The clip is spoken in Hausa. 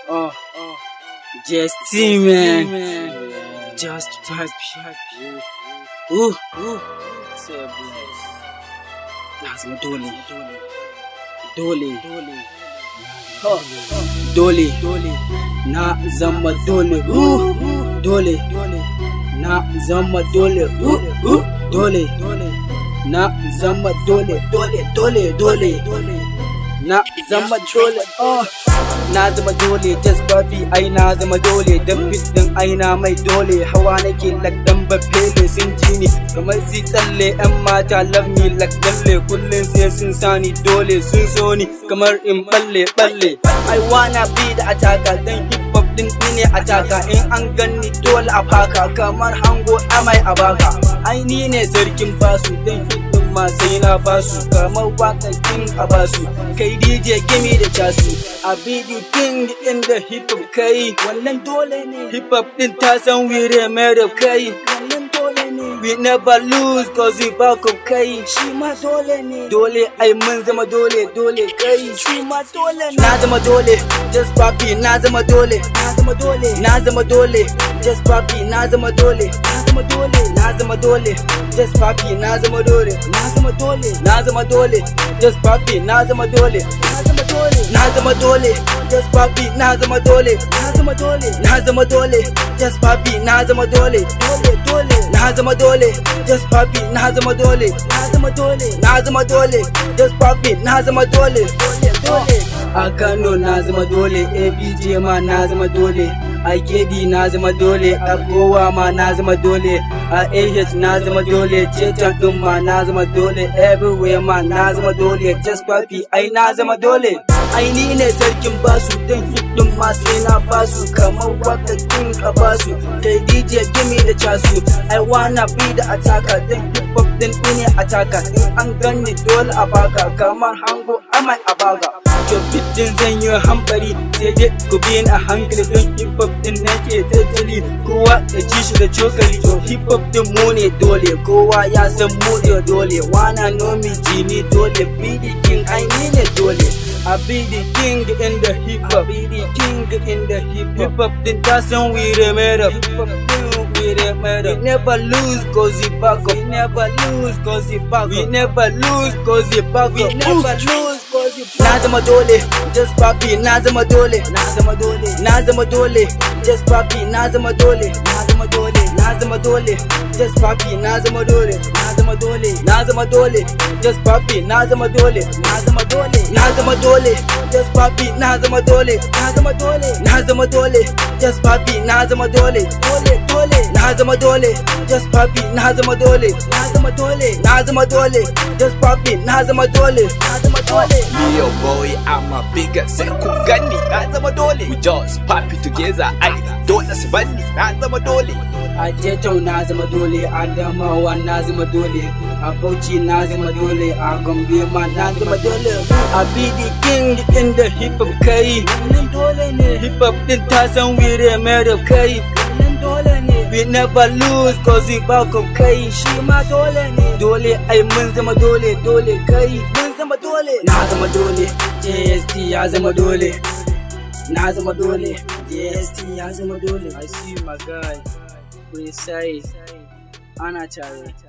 Oh, just man. Just pass. Ooh, ooh. Na zama dole. Dole. Dole. Dole. Na zama dole. Ooh, dole. Na zama dole. Ooh, ooh. Dole. Na zama dole. Dole. Dole. Dole. Na zama dole. Oh. na zama dole just babi ai na zama dole dan din ai na mai dole hawa nake lakdan bafele sun ji ni kamar si tsalle yan mata love me lakdalle kullun sai sun sani dole sun so ni kamar in balle balle ai wanna be da ataka dan hip hop din ne ataka in an ganni dole a faka kamar hango amai a baka ai ni ne sarkin basu dan hip ma sai na basu kamar wakan king a basu kai DJ gimi da casu a bidi king din da hip hop kai wannan dole ne hip hop din ta san wire made of kai wannan dole ne we never lose cause we back up kai shi ma dole ne dole ai mun zama dole dole kai shi ma dole ne na zama dole just papi na zama dole na zama dole na zama dole just papi na zama dole na zama dole na zama dole just papi na zama dole na zama dole na zama dole just papi na zama dole na zama dole na zama dole just papi na zama dole na zama dole na zama dole just papi na zama dole dole dole na zama dole just papi na zama dole na zama dole na zama dole just papi na zama dole dole dole a Kano na zama dole ABJ ma na zama dole a Kedi na zama dole a Gowa ma na zama dole a AH na zama dole Chetan din ma na zama dole everywhere ma na zama dole just papi ai na zama dole ai ni ne sarkin basu dan hip din ma sai na basu kamar waka king a basu kai DJ Jimmy da casu ai wanna be da ataka dan hip hop din ne ataka in an ganni dole a baka kamar hango amai a baga to fitin zan yi hambari sai dai ku bi a hankali don hip hop din nake tattali kowa ya ji shi da cokali to hip hop din mu ne dole kowa ya san mu ne dole wana nomi jini dole be the king ai ni ne dole I be the king in the hip hop, be the king in the hip hop. Hip hop din ta san we the made up. Hip hop din we the made up. We never lose cause it back up. We never lose cause it back up. We never lose cause it back up. We never lose cause it back up. Na zama dole, just papi na zama dole. Na zama dole, na zama dole. Just papi na zama dole. Na zama dole, na zama dole. Just papi na zama dole. Na zama dole, na zama dole. Just papi na zama dole. Na zama dole, na zama dole. Just papi na zama dole. Na zama dole, na zama dole. Just papi na zama dole. Dole, dole. Na zama dole. Just papi na zama dole. Na zama dole, na zama dole. Just papi na zama dole. Na zama dole. Me your boy, I'm a bigger sai ku gani na zama dole. We just pop it together, ai dole su banni na zama dole. a Jetau na zama dole a Adamawa na zama dole a Bauchi na zama dole a Gombe ma na zama dole a BD King din da hip hop kai wannan dole ne hip hop din ta san wire mai da kai wannan dole ne we never lose cause we back up kai shi ma dole ne dole ai mun zama dole dole kai mun zama dole na zama dole JST ya zama dole na zama dole JST ya zama dole I see my guy precise ana tare